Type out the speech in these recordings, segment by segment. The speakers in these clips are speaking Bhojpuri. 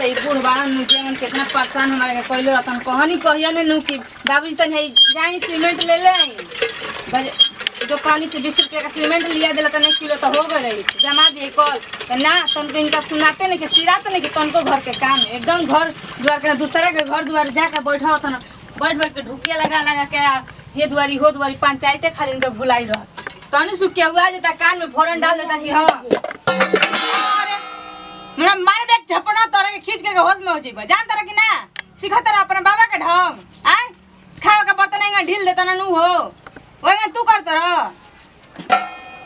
तो ई बूढ़ बाड़न नु जेमन कितना परेशान हमारे के कइलो रहतन कहनी कहिया ने नु कि बाबूजी तनी है जाई सीमेंट ले ले आई बज- जो पानी से बीस रुपया का सीमेंट लिया दिला तने किलो तो हो गए जमा दिए कल तो ना तुमको इनका सुनाते नहीं कि सिराते नहीं कि तुमको घर के काम है एकदम घर द्वार के दूसरे के घर द्वार जाकर बैठा होता ना बैठ बैठ के ढुकिया लगा लगा के आ, ये दुआरी हो दुआरी पंचायते खाली इनका भुलाई रह तनी सुखिया हुआ जाता कान में फोरन डाल देता कि हाँ अरे, मेरा मार देख झपना तोरा के खींच के होश में हो जाइबा जान तारा कि ना सिखा तारा अपना बाबा के ढंग आय खाओ के बर्तन एंगा ढील देता ना नू हो ओएंगा तू कर तारा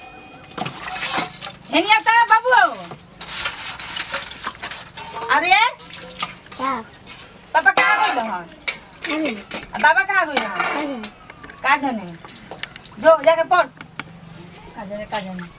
हेनिया ता बाबू अरे क्या पापा कहाँ गइल हन अरे आ बाबा कहाँ गइल हन अरे का जाने जो जाके पढ़ का जाने का जाने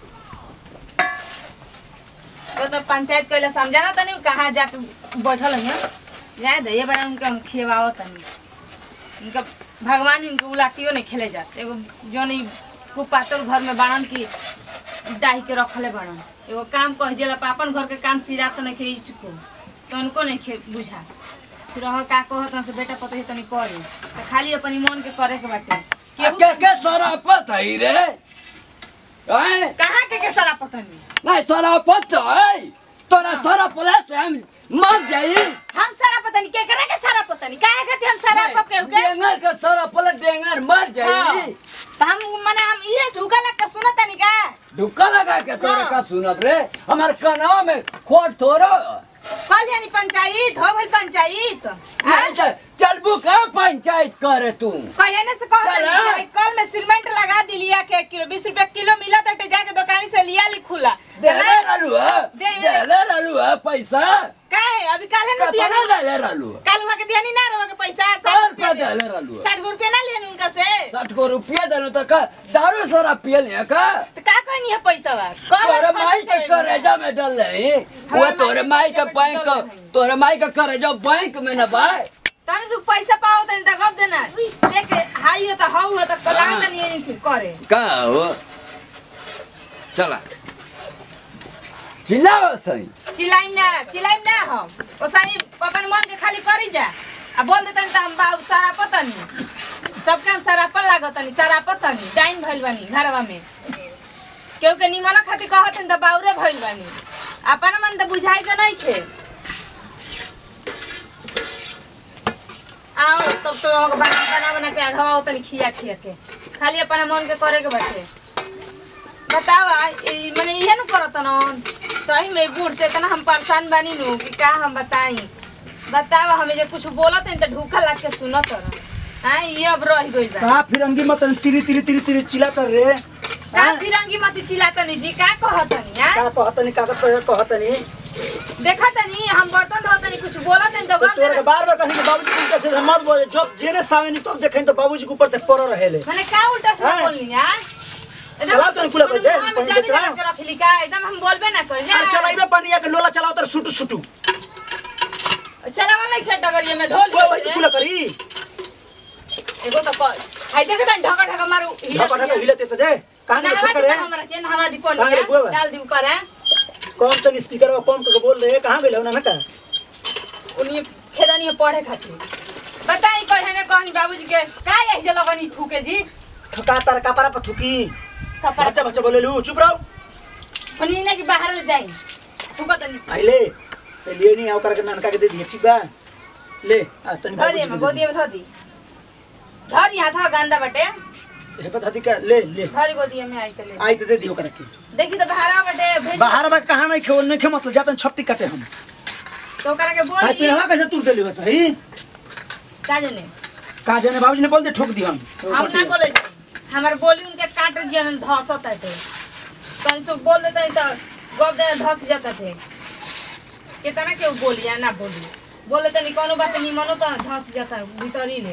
तो तो पंचायत कइले समझाना तनी कहाँ जाके बैठल है जाए दे ये बार उनके हम खियवाओ तनी उनका भगवान इनके उलाटियो नहीं खेले जाते एगो जौन ई कुपातर घर में बाड़न की डाही के रखले बाड़न एगो काम कह दिला अपन घर के काम सिरा तो नहीं खे चुको तो उनको नहीं खे बुझा फिर रह का कहत से बेटा पता है तनी करे तो खाली अपनी मन के करे के बाटे केहू के के सरापत है रे हैं कहाँ के के सारा पता नहीं नहीं सरापत है तोरा सरापला से हम मर जाई हम सारा पता नहीं के करे के सारा पता नहीं काहे खातिर हम सारा पके उके डेंगर के सरापला डेंगर मर हाँ। जाई तो हम माने हम ये ढुका लग के सुनत नहीं का धुक्का लगा के तोरा हाँ। का सुनब रे हमार कनाव में खोट थोरो कल यानी पंचायत हो भइल पंचायत नहीं तो चलबू का पंचायत करे तू कहने से कह चल, देली हाँ। कि कल में सीमेंट लगा दिलिया के किलो बीस रुपया किलो मिला तो जाके दुकान से लिया ली खुला देले रहलू है दे- देले रहलू है पैसा का है अभी काले न दिया कतना देले रहलू है काल हुआ के दिया नहीं ना रहो के पैसा सौ साठ रुपया रुपया देले रहलू है साठ रुपया ना लिया उनका से साठ को रुपया देलो तो का दारू सारा पियल है का तो का कहनी है पैसा बा तोरे माई के करेजा में डल रही वो हमारे तोरे माई माई के के बैंक डल रही। तोरे माई के करेजा बैंक में न बाय तने से पैसा पाओ तने त गप देना लेके हाई हो त हाउ हो त कला हाँ। तनी ये करे का हो चला चिल्लाओ सही चिल्लाइम ना चिल्लाइम ना हम ओसानी अपन मन के खाली करी जा आ बोल देतन त हम बाबू सारा पतनी सबके हम सारा पर लागतनी सारा पतनी टाइम भइल बानी घरवा में केहू के निमन खातिर कहतन त बाउरे भइल बानी अपन मन त बुझाई के नहीं थे आओ तब तो हम बना बना बना के आघवा तनी खिया खिया के खाली अपन मन के करे के बाटे बतावा ई मने इहे नु करत न सही में बूढ़ से इतना हम परेशान बानी नु कि का हम बताई बतावा हमें जे कुछ बोलत है त ढूखा लाग के सुनत रह हां ये अब रह गइल बा कहा फिरंगी मत तिरी तिरी तिरी तिरी चिल्लाता रे का फिरंगी मती चिल्लातनी जी का कहतनी हां का कहतनी कागज पर कहतनी देखतनी हम बर्तन धोतनी कुछ बोलत है त तो गप तोरा के देना बार बार कहीं कि बाबूजी के उल्टा से मत बोले जब जेने सावे नहीं तब देखें तो बाबूजी के ऊपर ते पड़ रहेले मने का उल्टा से हाँ। बोलनी हां चलाओ तनी कुला पर दे, हम पानी चाबी के चलाओ। लगा के रखली का एकदम हम बोलबे ना करी अरे चलाइबे पानी के लोला चलाओ तर सुटू सुटू चलावा नहीं खेत डगरिया में धो कोई वही लियो कुला करी एगो त कर हाय देख त ढका ढका मारू ढका ढका हिलते तो दे कहां के नहवा छक्कर दी है त हमरा के नहवा दी कहाँ गए पानी बुआ? डाल दी ऊपर है कौन तनी स्पीकर में कौन के बोल रहे कहां गेल ना का उन्हीं खेदनी पढ़े खातिर बताई कहे ने कहनी बाबूजी के का ऐसे लगनी थूके जी ठका तार कपड़ा पर थुकी कपड़ा बच्चा बच्चा बोले लू चुप रहो उन्हीं ने कि बाहर ले जाई थूका तनी आइले ते लिए नहीं आओ करके ननका के दे दिए ठीक बा ले आ तनी धरी में गोदी में धरी धरी हाथ गंदा बटे हे पता थी का ले ले धरी गोदी में आई त ले आई तो दे दियो करके देखी तो बाहर बटे भेज बाहर बा कहां नहीं खेल नहीं खे मतलब जातन छपटी काटे हम तो करा के हाय बोली पिनवा कैसे तू देली बस सही का जाने का जाने बाबूजी ने बोल दे ठोक दी हम हम ना बोले हमार बोली उनके काट दिया धसत थे तन सो बोल देते हैं तो गप दे धस जाता थे कितना के बोली या ना बोली बोले तो नहीं कोनो बात नहीं मनो तो धस जाता है भीतर ही ले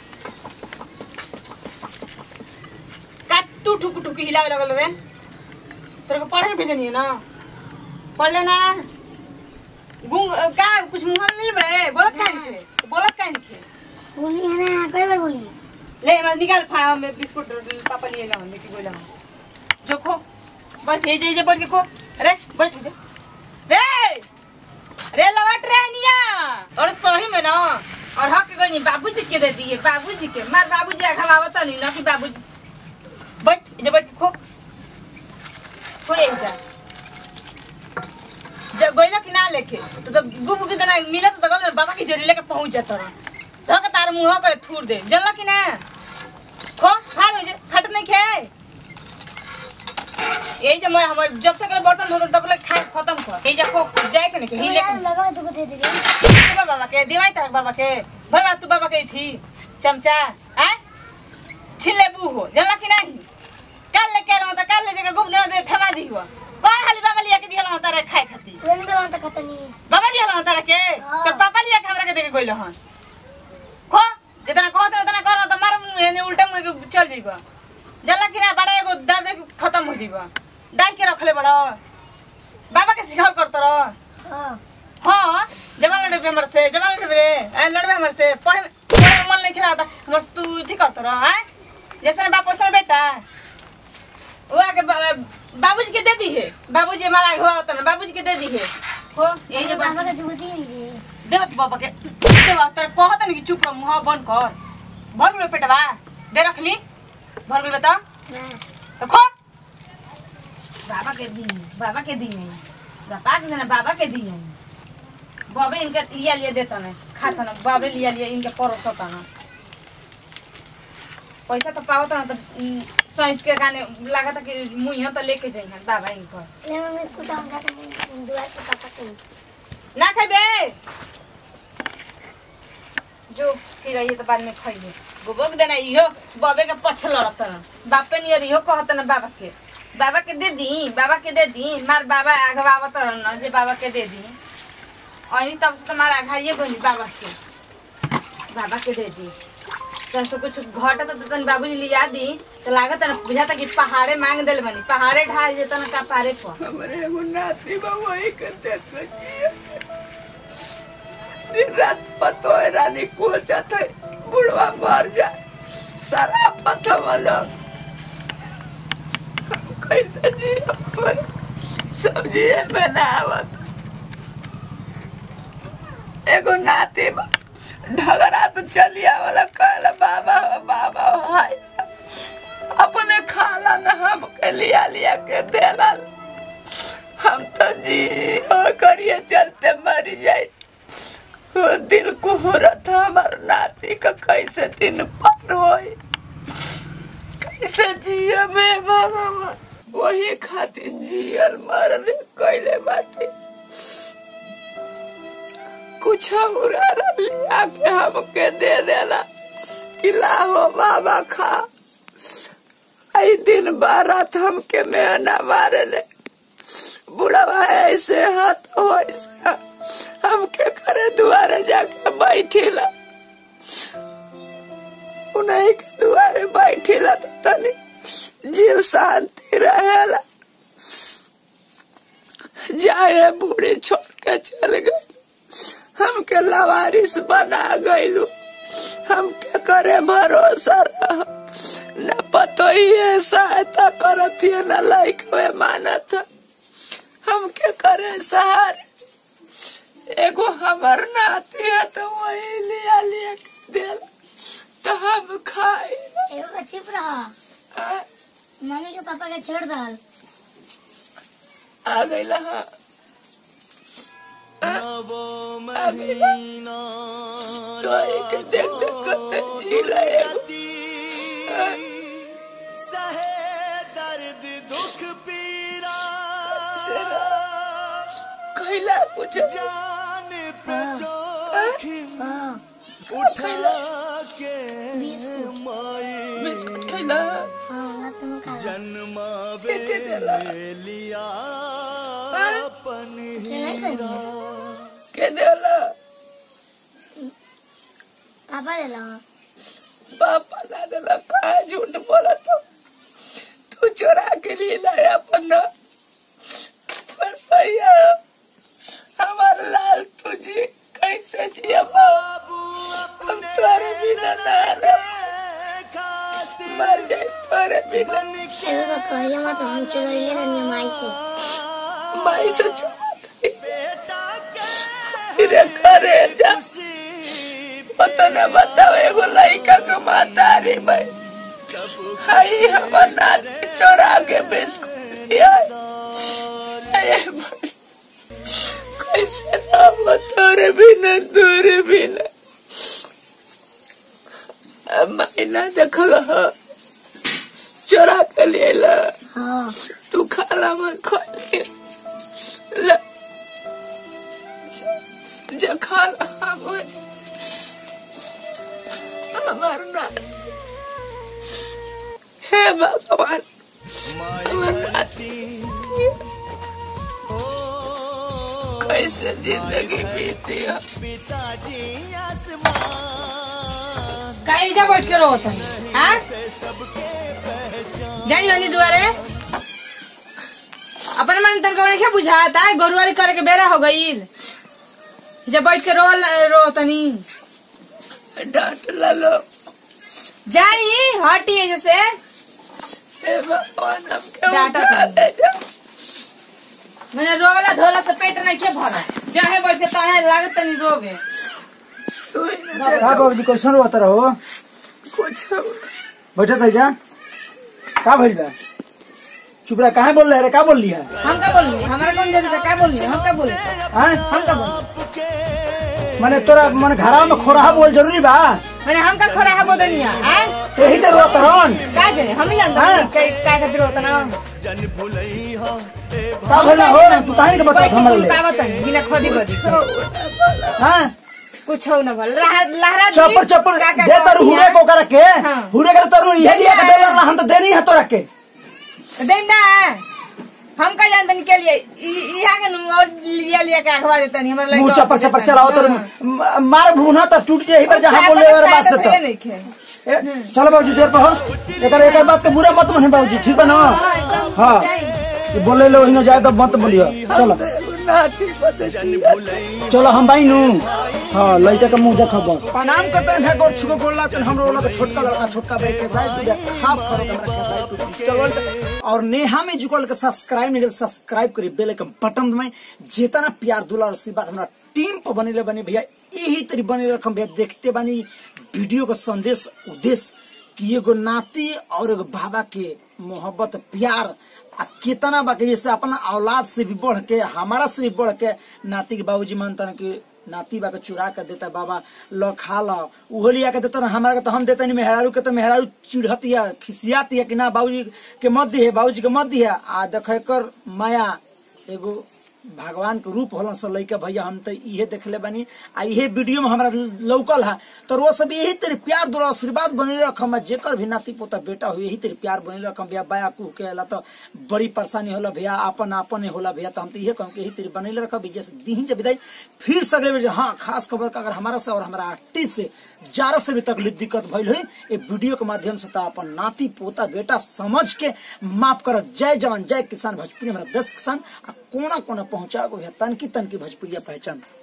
काट टू ठुक ठुक हिलावे लगल रे तेरे को पढ़े के भेजनी है ना पढ़ लेना गुंग का कुछ मुंह में ले बे बोलत काहे नहीं खे बोलत काहे नहीं खे बोली है ना कई बार बोली ले मैं निकाल फाड़ा में बिस्कुट पापा लिए ला लेके गोला जो खो बैठ जे जे बैठ के खो अरे बैठ जा रे रे लवट रे निया और सही में ना और हक गई बाबूजी के दे दिए बाबूजी के मार बाबूजी आखा आवता नहीं ना कि बाबूजी बैठ जे बैठ के खो खो एक जा जब गइला कि ना लेके तो जब गुबु के देना मिलत तो गल बाबा की जोड़ी लेके पहुंच जाता रहा तो के तार मुंह के थूर दे जल्ला कि ना खो खार हो जे खट नहीं खाए यही जब मैं हमर जब तक बर्तन धोते तब तक खाए खत्म कर यही जब खो जाए के नहीं के ही लेके बाबा तुमको दे दे देवा बाबा के देवाई तार बाबा के भरवा तू बाबा के थी चमचा आ छिले बू हो जल्ला कि नहीं कल लेके रहो तो कल ले जगह गुब दे थमा दी हुआ कौन खाली बाबा लिया के दिहला तारे खाए खाती लेने दो तो खत्म नहीं बाबा दिहला तारे के हाँ। तो पापा लिया के हमरा के देके गइल हन खो जितना कहत उतना कर तो मार मुंह ने उल्टा मुंह के चल जइबा जल्ला कि ना बड़ा एगो दाबे के खत्म हो जइबा डाई के रखले बड़ा बाबा के सिखाव करत रह हां हाँ जमा लड़े हमर से जमा लड़े ए लड़बे हमर से पढ़े में पढ़े में मन नहीं खेला था हमर से तू ठीक करत रह हैं जैसे बाप वैसे बेटा वो आके बा- बाबूजी के दे दी है बाबूजी हमारा हो तो बाबूजी के दे दी है हो यही जो बाबा बात का तुमको दे दे देव तू बाबा के देव तर कहत नहीं कि चुप रह मुंह बंद कर भर गेलो पेटवा दे रखली भर गेलो बता ना तो खो बाबा के दी बाबा के दी नहीं बाबा के ना बाबा के दी नहीं बाबे इनके लिया लिया देता ना खाता ना बाबे लिया लिया इनके परोसता ना पैसा तो पावता ना तो सोच के गाने लगा था कि मुँह तो लेके जाइए बाबा इनकर ले मैं बिस्कुट हम खाते हैं दुआ के पापा के ना खेबे जो फिर रही तो बाद में खाइए गोबक देना इहो बाबे के पछ लड़त न बापे नियर इहो कहत न बाबा के बाबा के दे दी बाबा के दे दी मार बाबा आगवावत न जे बाबा के दे दी अनी तब से तुम्हारा आघाइए बोली बाबा के बाबा के दे दी तन से कुछ घटा तो तन बाबूजी लिया दी तो लागत न बुझाता कि पहाड़े मांग देल बनी पहाड़े ढाल जेता न का पारे पर हमारे एगो नाती बा वही करते सकिए दिन रात पतो है रानी को जाता है बुढ़वा मर जाए सारा पता वाला हम कैसे जी हमारे सब्जी में ना आवत एगो नाती बा ढगरा तो चलिया वाला कहला बाबा हो, बाबा हो, हाय अपने खाला न हम के लिया लिया के देला हम तो जी हो करिए चलते मर जाए वो दिल को हो रहा था हमारे नाती का कैसे दिन पार होए कैसे जिया मैं बाबा वही खातिर जियल मरने कैले बाटे कुछ उड़ा लिया के हमके दे देला कि लाहो बाबा खा आई दिन बारात हमके मेहना मारे ले बुढ़वा ऐसे हाथ हो ऐसा हमके करे दुआरे जाके बैठिला उन्हीं के दुआरे बैठिला तो तनी जीव शांति रहेला जाए बूढ़ी छोड़ के चल गई हमके लवारिस बना गईलू हमके करे भरोसा रह न पतो ही है सहायता करत है न लाइक में मानत है हमके करे सहारे एगो हमर नाती है तो वही लिया लिया के देला तो हम खाए एगो चुप रह मम्मी के पापा के छोड़ दल आ गईला हाँ नवो महीना तो एक देख देख करते जी रहे हो। सहे दर्द दुख पीरा कैला कुछ जान पे जोखिम हां उठा के माई बिस्कुट खैला हां ना तुम खा जन्मावे के देला? लिया अपन नहीं हीरा के देला पापा दे लो पापा ना देला का झूठ बोला तो तू चोरा के लिए लाया अपन ना। पर भैया हमार लाल तुझी कैसे जिया बाबू हम तोरे बिना ना रह खातिर मर जाए तोरे बिना एगो तो कहिए मत हम चुराइले रहनी माई से माई से चुरा बेटा के रे करे जा पता न बताओ एगो लड़का के मातारी भाई हाई हमर नाच चोरा के बिस्कुट दिया अरे भाई कैसे ना तोरे बिना तोरे बिना अब मैना देखल ह चोरा के लिए ला हाँ तू खाला मत खा ले जे खाला हम हमार ना हे भगवान हमर नाती कैसे जिंदगी बीती है पिताजी आसमान काहे जा बैठ के रोत है हाँ जाई हनी दुआरे अपन मन तन को नहीं बुझाता गोरुवारी करे के बेरा हो गई जब बैठ के रो रो तनी डांट ला लो जाई हटी जैसे हे भगवान हम क्यों डांटा डांटे जा मैंने रोवला धोला से पेट नहीं के भरा जहे बैठ के ताहे लागत नहीं रोवे तू ही ना का बाबूजी कैसन रोता रहो कुछ बैठे थे जा का भइल बा चुप रहा काहे बोल रहे रे का बोल लिया हम का बोलिए हमारा कौन जरूरत है क्या बोलिए हम क्या बोले हैं हम का बोले माने तोरा मन घरा में खोरा बोल जरूरी बा मैंने हम का खोरा है बोदनिया आए यही तो रोता रहन का जाने हम ही जानते हैं क्या क्या खातिर होता ना जन भुलई हो ए का भइल बा? हो तू काहे के बता बैठ के हमरे ले का बताई बिना खोदी बदी हैं कुछ हो ना भल लहरा लहरा दी, चप्पल चप्पल का- का दे तर कहती हुरे है? को कर के हाँ। हुरे के तर ये लिया के दे दे हम तो देनी है तोरा के देम ना हम का जानते के लिए इ- इहा के नु और लिया लिया के अखवा देता नहीं हमारे मुंह लड़का चप्पल चप्पल चलाओ तर म- मार भूना तो टूट जाए पर जहां बोले वाला बात से तो नहीं खे ए, चलो बाबूजी देर पर हो एकर एकर बात के बुरा मत मने बाबूजी ठीक बा ना हाँ, एकदम हाँ जाई। ये बोले लो इने जाए तो मत बोलियो चलो नाती बदसी जन भुलई चलो हम बाई नु हाँ लड़का का मुंह देखो बस प्रणाम करते हैं गोर छुको गोर लाते हैं हम लोग का छोटका लड़का छोटका भाई के साथ पूजा खास करो हमरा के साथ तू चलो और नेहा में जुकल के सब्सक्राइब नहीं सब्सक्राइब करी बेल आइकन बटन में जितना प्यार दुलार आशीर्वाद हमरा टीम पर बनेले बने भैया यही तरी बने रखम भैया देखते बानी वीडियो का संदेश उद्देश्य कि एगो नाती और एगो बाबा के मोहब्बत प्यार आ कितना बा के जैसे अपना औलाद से भी बढ़ के हमारा से भी बढ़ के नाती के बाबूजी मानता कि नाती बा के चुरा के देता बाबा लो खा लो उहो लिया के देता ना हमारा के तो हम देता नहीं मेहरारू के तो मेहरारू चिढ़तिया खिसियातिया कि ना बाबूजी के मत दिए बाबूजी के मत दिए आ देख कर माया एगो भगवान के रूप होलन से लइका भैया हम तो इहे देखले बानी आ इहे वीडियो में हमरा लौकल है तो वो सब यही तेरे प्यार द्वारा आशीर्वाद बने रखम आ जेकर भी नाती पोता बेटा हो यही तेरे प्यार बने रखम भैया बाया कुह के अला तो बड़ी परेशानी होला भैया अपन अपन होला भैया तो हम तो इहे कहम कि यही तेरे बने रखम भैया से दीही जब विदाई फिर सगले में हाँ खास खबर का अगर हमारा से और हमारा आर्टिस्ट से जारा से भी तकलीफ दिक्कत भइल हुई ये वीडियो के माध्यम से तो अपन नाती पोता बेटा समझ के माफ करब जय जवान जय किसान भोजपुरी हमारा बेस्ट किसान आ कोना कोना पहुंचा को तनकी तनकी भोजपुरिया पहचान